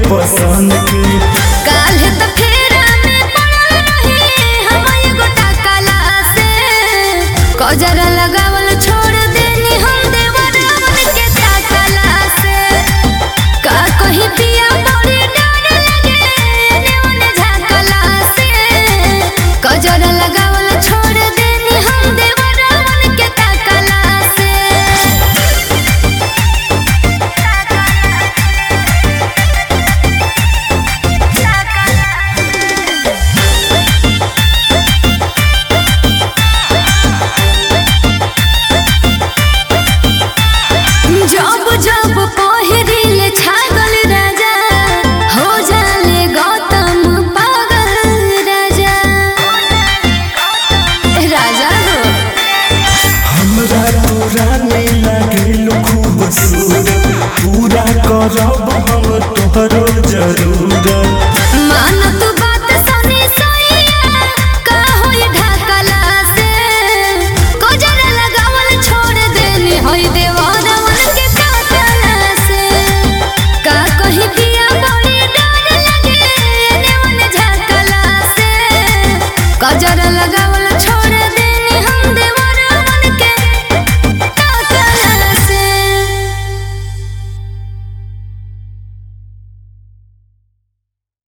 पसंद के काल्हे त फेरा में पड़ल रही हम एगो टाकला से कजरा लगावल छोड़ देनी हम देवरावन के टाकला से का कहीं पिया बड़ी डर लगे नेवन झाकला से कजरा लगावल छोड़ देनी हम देवरावन के टाकला से जब जब पहिरिल छागल राजा हो जाले गौतम पागल राजा राजा हो हमरा तोरा में लागेलो खूबसूरत पूरा करब हम तोहरो जरूरत मानत बात सनी सैया का होई ढाकला से कोजर लगावल छोड़ देनी होई देवरवन के टाकला से का कहीं पिया बड़ी डर लगे नेवन झाकला से कोजर लगावल छोड़